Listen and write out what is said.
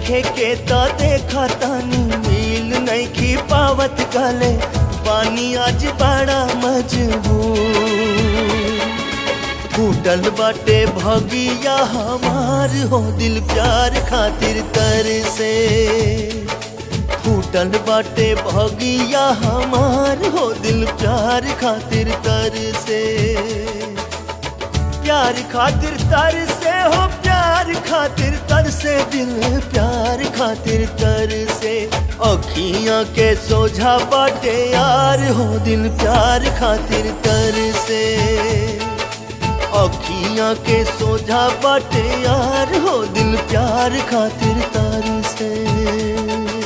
देखे के तो देखा तानी मिल नहीं की पावत गले पानी आज बड़ा मजबूर फूटल बाटे भगिया हमार हो दिल प्यार खातिर तर से फूटल बाटे भगिया हमार हो दिल प्यार खातिर तर से प्यार खातिर तर से हो प्यार खातिर तर से दिल प्यार खातिर तर से अखियां के सोझा बाटे यार हो दिल प्यार खातिर तर से अखियां के सोझा बाटे यार हो दिल प्यार खातिर तर से